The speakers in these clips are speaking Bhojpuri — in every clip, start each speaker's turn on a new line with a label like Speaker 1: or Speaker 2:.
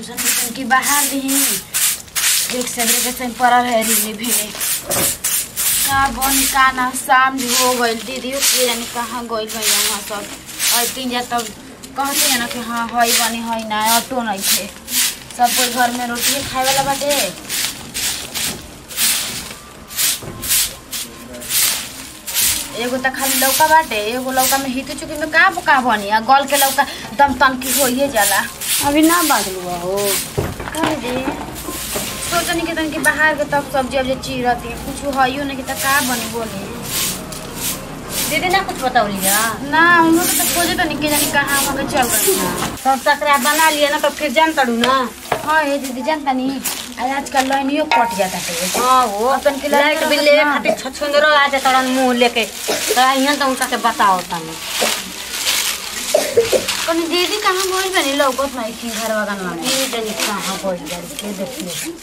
Speaker 1: सोचन कि कि बाहर दी एक सदरे के संग पड़ल है रीले भेले का बन का ना शाम भी हो गइल दीदी के जानी कहाँ गइल भई यहाँ सब और तीन जा तब कहते हैं ना कि हाँ हई बनी हई ना ऑटो नहीं थे सब कोई घर में रोटी खाए वाला बाटे एगो त खाली लौका बाटे एगो लौका में हित चुकी में का का बनी आ गल के लौका दम तनकी होइए जाला
Speaker 2: अभी ना बाजलू हो
Speaker 1: कहे दे सोचनी के तनकी बाहर के तब सब्जी अब जे चीरती कुछ हइयो नहीं कि त का बनी बोली
Speaker 2: दीदी ना कुछ बतावली जा
Speaker 1: ना हम लोग तो खोजे तो निके जानी कहाँ हम के चल गए हैं
Speaker 2: सब सकरा बना लिए ना तो फिर जान तड़ू ना
Speaker 1: हाँ ये दीदी जानता नहीं आज आजकल लाइनियो कट जाता है
Speaker 2: हाँ वो
Speaker 1: अपन के
Speaker 2: लाइट
Speaker 1: लाइट
Speaker 2: बिल
Speaker 1: रखत
Speaker 2: ले
Speaker 1: ना।
Speaker 2: खातिर छछुंदरो आ जाता तड़न मुंह लेके तो यहाँ तो उनका के बताओ तनी
Speaker 1: कनी दीदी कहाँ गइल बनी लौकत नहीं की घर वागन में
Speaker 2: ये जनी कहाँ बोल जाए के देखिए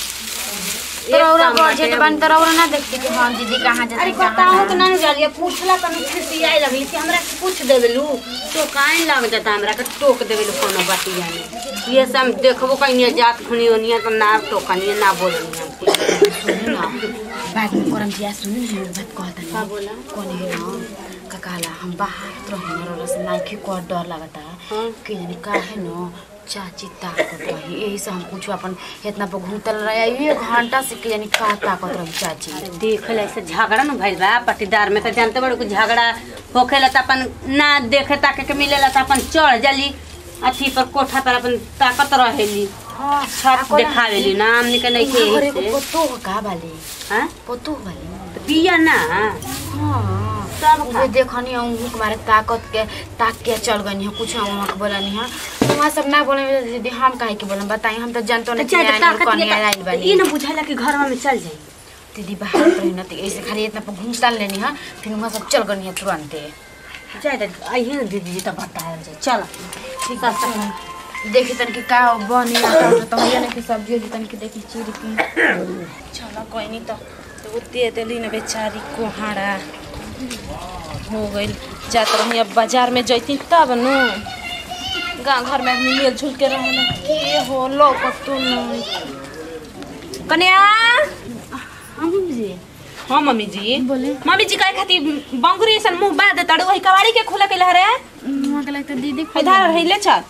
Speaker 1: तोरा बजट बन तोरा ना देखती कि हाँ दीदी कहाँ जाती
Speaker 2: अरे बताओ तो ना जालिए पूछला तनी खिसियाई लगली कि हमरा से पूछ देवेलू तो काहे लग जाता हमरा के टोक देवेलू कोनो बतिया में ये सब देखबो कहीं जात खुनी ओनिया तो ना टोकनिए ना बोलनी हम कुछ।
Speaker 1: ना बाद में करम दिया सुन ना बात कहता
Speaker 2: का बोला
Speaker 1: कोने है ना ककाला हम बाहर रहे ना रोला से नाइके को डर लगता
Speaker 2: हाँ।
Speaker 1: कि जानी का है ना चाची ताकत रही यही से हम कुछ अपन इतना पर घूमतल रहे एक घंटा से कि जानी का ताकत रही चाची
Speaker 2: अरे देख ले ऐसे झगड़ा न भइल बा पट्टीदार में तो जानते बड़े कुछ झगड़ा होखेला त अपन ना देखे ताके के मिलेला त अपन चढ़ जली अथी पर कोठा पर अपन ताकत रहेली
Speaker 1: हाँ
Speaker 2: छत देखावेली ना हमनी के नहीं के
Speaker 1: घरे
Speaker 2: यही
Speaker 1: को
Speaker 2: से
Speaker 1: पोतो का बाले
Speaker 2: हाँ
Speaker 1: पोतो बाले
Speaker 2: तो बिया ना
Speaker 1: हाँ
Speaker 2: सब खा
Speaker 1: उहे देखनी हम हमारे ताकत के ताक के चल गनी है कुछ हम वहाँ बोलनी है वहाँ सब ना बोले दीदी हम काहे के बोलम बताई हम तो जानतो
Speaker 2: तो
Speaker 1: नहीं
Speaker 2: चाहे तो ताकत
Speaker 1: कनी
Speaker 2: ये
Speaker 1: आइल
Speaker 2: तो-
Speaker 1: बानी
Speaker 2: ये ना बुझाला कि घर में चल जाई
Speaker 1: दीदी बाहर रही न ऐसे खाली इतना पर घूम टाल लेनी है फिर वहाँ सब चल गनी है तुरंत
Speaker 2: चाहे तो आइए ना दीदी जी तो बताया जाए चल
Speaker 1: ठीक है देखी तन की का बनी आता तो होइए ना कि सब्जी उब्जी तन की देखी चीर की चलो कोई नहीं तो तो वो दे देली ना बेचारी कोहाड़ा हो गई जात रही अब बाजार में जैती तब नु गांव घर में आदमी मिल जुल के रहे ना के हो लो कतु नहीं कन्या हम जी
Speaker 3: हाँ मम्मी जी
Speaker 1: बोले
Speaker 3: मम्मी जी कहे खातिर बंगुरी ऐसा मुंह बांध देता वही कवाड़ी के खोला के लहरे
Speaker 1: वहाँ के लगता दीदी को
Speaker 3: इधर रही ले चल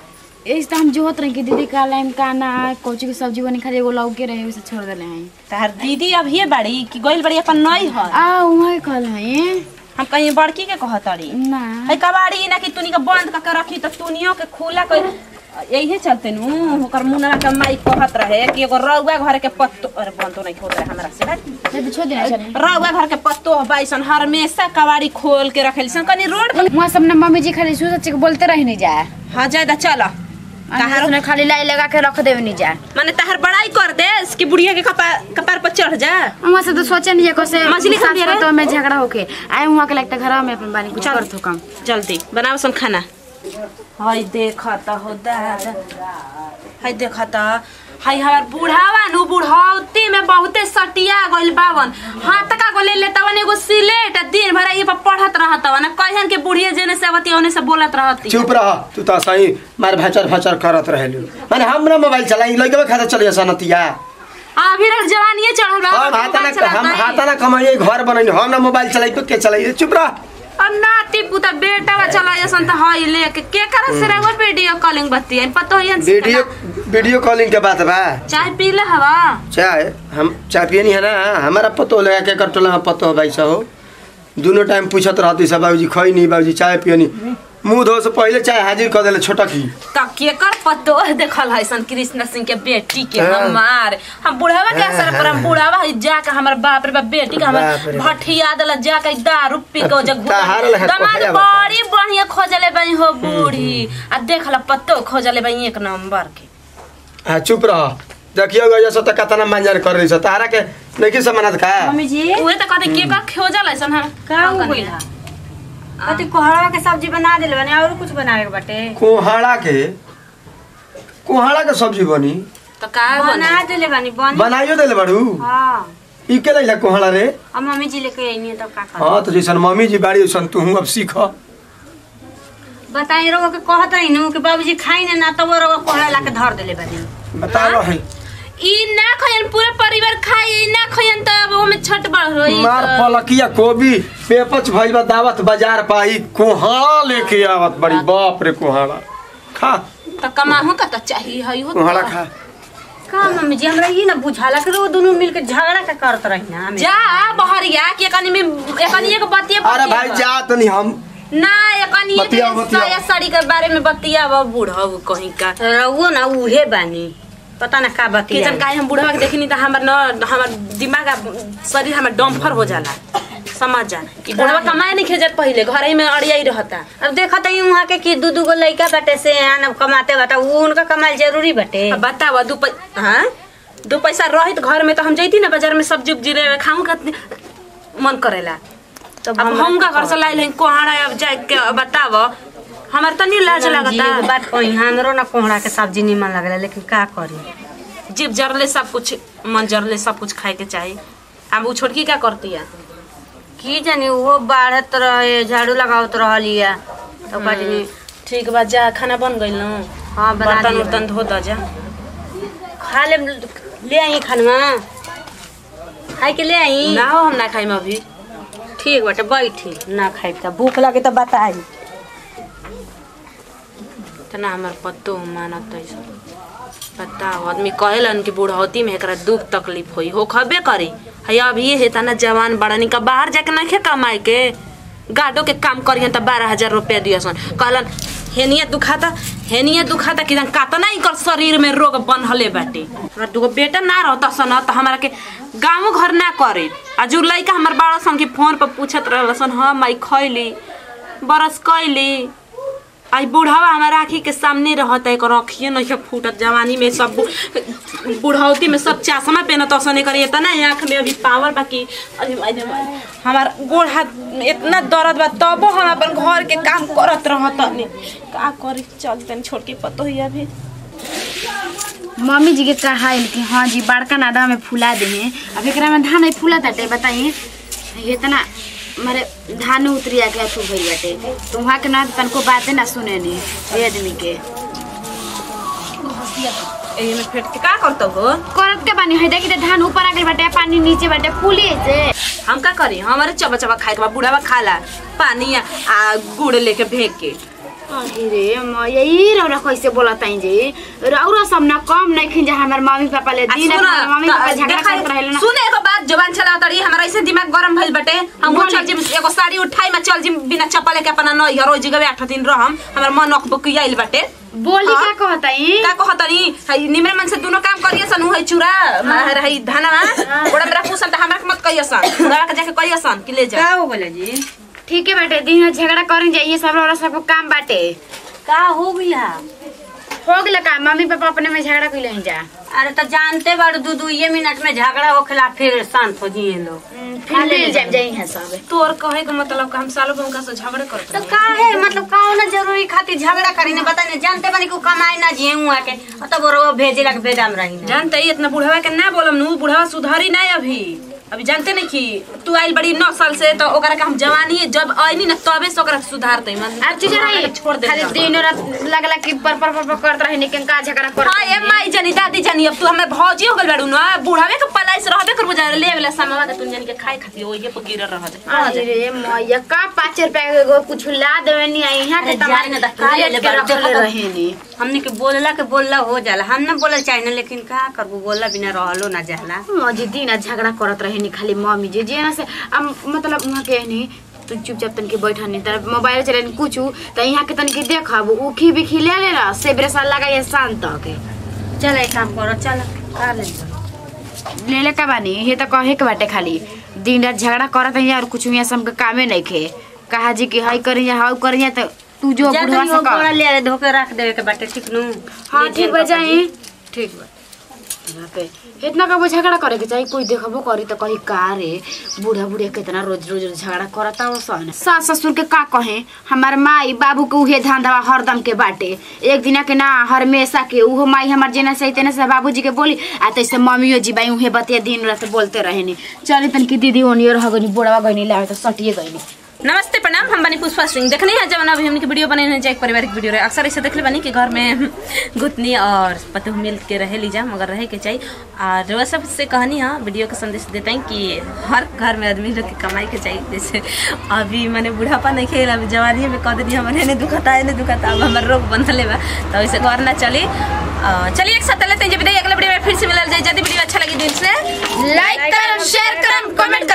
Speaker 1: इस तो हम जोहत रहे कि दीदी का लाइम का ना कोची की सब्जी बनी खाली एगो लौके रहे उसे छोड़ देले हैं
Speaker 3: तार दीदी अब ये बड़ी कि गोइल बड़ी अपन नई है
Speaker 1: आ वहाँ कल है
Speaker 3: हम कहीं बड़की के कहतड़ी
Speaker 1: ना
Speaker 3: है कवाड़ी ना कि तूनी के बंद करके रखी तो तूनियो के खुला कर यही चलते नु ओकर मुनरा के माई कहत रहे कि एगो रउआ घर के पत्तो अरे बंद तो नहीं होत रहे हमरा से भाई
Speaker 1: ये तो छोड़ देना चले
Speaker 3: रउआ घर के पत्तो बाईसन हमेशा कवाड़ी खोल के रखेली सन कनी रोड पर
Speaker 1: वहाँ सब ना मम्मी जी खाली सूझ के बोलते रह नहीं जाए
Speaker 3: हाँ जायदा चल
Speaker 1: तहार ने खाली लाई लगा के रख देवे नहीं जाए
Speaker 3: माने तहर बड़ाई कर दे कि बुढ़िया के कपार कपार पर चढ़ जा
Speaker 1: वहाँ से तो सोचे नहीं है कैसे
Speaker 3: मछली खा लिया रे?
Speaker 1: तो में झगड़ा होके आए वहाँ के लगता घर में अपन बानी कुछ कर तो कम
Speaker 3: जल्दी बनाओ सन खाना हाय देखा त हो दादा हाय देखा त हाय हमार बुढ़ावा नु बुढ़ौती में बहुते सटिया गइल बावन हाथ का गो ले लेतवन एगो सिलेट आ दिन भर ये पर पढ़त रहतवन कहन के बुढ़िया जेने से आवती ओने से बोलत रहती
Speaker 4: चुप रह तू तो सही मार भचर भचर करत रहेलू माने हमरा मोबाइल चलाई लइके खाता चलिए सनतिया
Speaker 3: अभी रह जवानीए चढ़ल बा
Speaker 4: हम हाथा ना हम हाथा ना कमाइए घर बनैनी हम ना मोबाइल चलाई तो के चलाई चुप रह
Speaker 3: अब नाती पुता बेटा बा चला जसन त हाय लेके के कर से रहो वीडियो कॉलिंग बतियन पतो हियन से
Speaker 4: वीडियो वीडियो कॉलिंग के बात बा
Speaker 3: चाय पी ले हवा
Speaker 4: चाय हम चाय पियनी है ना हमारा पतो लगा के कर टोला पतो भाई हो दोनों टाइम पूछत रहती सब बाबूजी खई नहीं बाबूजी चाय पियनी मुंह धो से पहले चाय हाजिर कर देले छोटा की
Speaker 3: त के कर पतो देखल है सन कृष्ण सिंह के बेटी के
Speaker 4: हाँ।
Speaker 3: हमार हम बुढ़ावा के असर पर हम बुढ़ावा है जाके हमर बाप रे बाप बेटी के
Speaker 4: बाप
Speaker 3: हमर
Speaker 4: रे।
Speaker 3: भठिया देला जाके दारू पी के जग
Speaker 4: ताहार लगा
Speaker 3: दमाद
Speaker 4: खोजले बता।
Speaker 3: बड़ी बढ़िया खोजले बई हो बूढ़ी आ देखल पतो खोजले बई एक नंबर के
Speaker 4: हाँ चुप रह देखियो गयो सो त कतना मंजर कर रही छ तारा के नहीं की समानत का
Speaker 2: मम्मी जी
Speaker 3: उहे त कहते के का खोजल है सन हम
Speaker 2: का हो गइल हा अति कोहड़ा के सब्जी बना देले बने और कुछ बनावे के बाटे
Speaker 4: कोहाड़ा के कोहाड़ा के सब्जी बनी
Speaker 3: त का
Speaker 2: बना
Speaker 3: बना
Speaker 2: देले बनी बन
Speaker 4: बनाइयो देले बड़ू
Speaker 2: हाँ
Speaker 4: ई के लैला कोहाड़ा रे
Speaker 2: अब मम्मी जी लेके आई नहीं तब का कर
Speaker 4: हाँ तो जैसन मम्मी जी बाड़ी वैसन तू अब सीख
Speaker 2: बताई रोग के कहत रही नु कि बाबूजी खाई ना तब वो रोग कोहरा ला के धर देले बानी
Speaker 4: बताओ है
Speaker 3: ई ना खयन पूरा परिवार खाई ई ना खयन त अब ओमे छट बढ़ रही
Speaker 4: मार पलकिया कोबी पेपच भइल बा दावत बाजार पाई कोहाड़ा लेके आवत बड़ी बाप रे कोहाड़ा खा
Speaker 3: त कमाहु का त चाहिए हई हो
Speaker 4: कोहाड़ा खा
Speaker 2: का मम्मी जी हमरा ई ना बुझाला कि रोग दोनों मिलके झगड़ा का करत रही ना हमें
Speaker 3: जा बहरिया के कनी में एकनी एक बतिया
Speaker 4: अरे भाई जा तनी हम
Speaker 3: ना एकनी
Speaker 4: बतियाओ, बतियाओ।
Speaker 3: साया साड़ी के बारे में बतिया अब बूढ़ा कहीं का
Speaker 2: रहुओ ना उहे बानी पता ना का
Speaker 3: कि जन
Speaker 2: बतिया
Speaker 3: काहे हम बुढ़वा के देखनी त हमर न हमर दिमाग आ शरीर हमर डम्फर हो जाला समझ जा कि बुढ़वा कमाए नहीं खेजत पहिले घरे में अड़ियाई रहता
Speaker 2: अब देखत हई वहाँ के कि दू दू गो लइका बाटे से आन कमाते बाटा उ उनका कमाल जरूरी बाटे
Speaker 3: अब बतावा दू पै हाँ दू पैसा रहित घर में तो हम जैती ना बाजार में सब्जी उब्जी ले खाऊं का मन करेला
Speaker 2: तब
Speaker 3: अब
Speaker 2: हमरा
Speaker 3: हम का
Speaker 2: का
Speaker 3: घर से लाइल हैं कोहाड़ा अब जाए के बताव हमार तनी लाज
Speaker 2: जी,
Speaker 3: लगता
Speaker 2: एगो बात कही हमरो ना कोहड़ा के सब्जी निमन लगला लेकिन का करी
Speaker 3: जीव जरले सब कुछ मन जरले सब कुछ खाए के चाहिए अब वो छोटकी क्या करती है
Speaker 2: की जानी वो बाढ़त रहे झाड़ू लगावत रहलिया तो कहनी
Speaker 3: ठीक बा जा खाना बन गइल न
Speaker 2: हाँ बना
Speaker 3: बर्तन
Speaker 2: दिया
Speaker 3: उर्तन धो द जा
Speaker 2: खा ले ले आई खानवा खाई के ले आई
Speaker 3: ना हो हम ना खाइम अभी
Speaker 2: ठीक बाटे बैठी ना खाई त भूख लगे तो बताई
Speaker 3: तना हमार पत्तो मानत है बताओ आदमी कहेलन कि बुढ़ौती में एकरा दुख तकलीफ होई हो खबे करी है अब ये है तना जवान बड़ा निका बाहर जाके नहीं कमाए के गाडो के काम करियन त बारह हजार रुपया दियसन कहलन हेनिया दुखाता हेनिया दुखाता कि जन कातना ही कर शरीर में रोग बनहले बाटे हमरा दुगो बेटा ना रहता सन त हमरा के गाँव घर ना करे आ जो लइका हमर बाड़ा सन के फोन पर पूछत रहलसन हाँ माई खैली बरस कैली आई बुढ़ावा हमारा आँखी के सामने रहता है रखिए नहीं है फूटत जवानी में सब बु- बुढ़ौती में सब चाशमा पहनत असन कर इतना आँख में अभी पावर बाकी अरे माय रे माय। हमार गोड़ हाथ इतना दर्द बा तबो हम अपन घर के काम करत रहत का करी चल तनी छोड़ के पतो ही अभी
Speaker 1: मम्मी जी के कहा है कि हाँ जी बड़का नादा में फुला दे हैं अब एकरा में धान नहीं फूला ताटे बताइए इतना मारे धान उतरी आके अथु भइल बाटे तो वहाँ के ना तनको बातें ना सुने नी ये आदमी के
Speaker 3: एही में फेट के का करत हो
Speaker 1: करत के बानी है देखी त धान ऊपर आ गइल बाटे पानी नीचे बाटे फूले से
Speaker 3: हम का करी हमारे चबा चबा खाए के बा बुढ़ावा खाला पानी आ, आ गुड़ लेके भेग के
Speaker 1: अरे म यही रौरा कैसे बोलत आई जी रौरा सब ना कम नहीं खिंजा हमर मम्मी पापा ले दिन
Speaker 3: सुन,
Speaker 1: रात मम्मी पापा
Speaker 3: त-
Speaker 1: झगड़ा
Speaker 3: देखा-
Speaker 1: करत रहेला ना
Speaker 3: सुन एगो बात जवान चला तड़ी हमारा ऐसे दिमाग गरम भइल बटे हम
Speaker 1: बोली।
Speaker 3: चल जिम एगो साड़ी उठाई में चल जिम बिना चप्पल के अपना नई रोज जगह आठ दिन रहम हमर मन अकबक आइल बटे
Speaker 1: बोली
Speaker 3: हाँ?
Speaker 1: का कहत आई
Speaker 3: का कहतनी हई निमरे मन से दोनों काम करिए सन हई चूड़ा मार हई धाना ओड़ा मेरा पूछन त हमरा के मत कहिए सन बुढ़ावा के जाके कहिए सन कि ले जा
Speaker 2: का हो गले जी
Speaker 1: ठीक है बेटे दिन में झगड़ा करें जाइए सब रौरा सबको काम बाटे
Speaker 2: का हो गया
Speaker 1: हो गया का मम्मी पापा अपने में झगड़ा कैले हैं जा
Speaker 2: अरे तो जानते बाड़ दू दू ये मिनट में झगड़ा होखेला फिर शांत हो जिए लोग
Speaker 1: फिर मिल जाए जाई है सब
Speaker 3: तोर कहे के मतलब का हम सालों भर से झगड़े करत
Speaker 2: तो
Speaker 3: रही।
Speaker 2: का है मतलब कौन जरूरी खातिर झगड़ा करी ने बता ने जानते बानी को कमाई ना जिए हुआ के और तब वो भेजे लग भेजाम रही ना
Speaker 3: जानते ही इतना बुढ़ावा के ना बोलम नु बुढ़ावा सुधारी नहीं अभी अभी जानते नहीं कि तू आइल बड़ी नौ साल से तो ओकरा के हम जवानी जब आईनी ना तबे से ओकरा सुधारते मन
Speaker 1: आज चीज रही
Speaker 3: छोड़ दे
Speaker 1: खाली दिन रात लगला कि पर पर पर करत रहे निकन का झगड़ा कर
Speaker 3: हाँ ये माई जानी दादी जानी अब तू हमें भौजी हो गल बाड़ू ना बुढ़ावे के पलाई से रहबे करबो जा ले वाला सामान तू जानी के खाए खाती ओही पर गिरल रह दे
Speaker 1: अरे मैया का पाँच रुपया के एगो कुछ ला देवे नी आई यहाँ के
Speaker 2: अरे
Speaker 1: तमाम
Speaker 2: जाए ना, दस
Speaker 1: काले
Speaker 2: ले
Speaker 1: के
Speaker 2: बार
Speaker 1: रखले
Speaker 2: देखो।
Speaker 1: रहे नी
Speaker 2: हमने के बोलला के बोलला हो जाला हम ना बोलल चाहिए ना लेकिन का करबू बोलला बिना रहलो ना जाला
Speaker 1: मजी दिन रात झगड़ा करत रहे नी खाली मम्मी जी जे ना से अब मतलब वहाँ के नी तू चुपचाप तन के बैठा नहीं तर मोबाइल चले नी कुछ तो यहाँ के तन के देखब उखी भी खिले ले रहा से ब्रेसा लगा ये शांत के
Speaker 2: चल एक काम करो चल का ले
Speaker 1: ले ले का बानी ये तो कहे के बाटे खाली दिन रात झगड़ा करत है और कुछ यहाँ सब कामे नहीं खे कहा जी कि हाई करी या हाउ करी तो तू जो
Speaker 2: जा
Speaker 1: बुढ़वा
Speaker 2: तनी
Speaker 1: से
Speaker 2: वो
Speaker 1: कर
Speaker 2: बोरा ले आ, धोके रख देवे के बाटे ठीक नु
Speaker 1: हाँ
Speaker 2: ले
Speaker 1: ठीक
Speaker 2: जेल
Speaker 1: बा
Speaker 2: पकड़
Speaker 1: जाए
Speaker 2: दी।
Speaker 1: ठीक बा यहाँ पे इतना कबो झगड़ा करे के चाहिए कोई देखबो करी तो कही का रे बूढ़ा बुढ़िया कितना रोज रोज झगड़ा करता हो सन सास ससुर के का कहे हमार माई बाबू के उहे धंधा हरदम के बाटे एक दिना के ना हमेशा के उहो माई हमार जेना सही तेना से बाबूजी के बोली आ तैसे मम्मियो जी बाई उहे बतिया दिन रात बोलते रहेनी चली तन की दीदी ओनियो रह गनी बुढ़वा गनी लावे तो सटिए गनी
Speaker 3: नमस्ते प्रणाम हम बनी पुष्पा सिंह देखने हैं जब अभी हमने वीडियो बने हैं एक पारिवारिक वीडियो रहे अक्सर ऐसे देख ले बनी कि घर में गुतनी और पति मिल के रहे लीजा मगर रहे के चाहिए और वह सब से कहानी हाँ वीडियो का संदेश देते हैं कि हर घर में आदमी लोग की कमाई के चाहिए जैसे अभी मैंने बुढ़ापा नहीं खेल अभी जवानी में कह दी हमारे नहीं दुखता है नहीं दुखता अब हमारे रोग बंधले बा तो वैसे घर ना चली अ, चलिए एक साथ लेते हैं जब अगले वीडियो में फिर से मिलल जाए यदि वीडियो अच्छा लगी दिल से
Speaker 1: लाइक करम शेयर करम कमेंट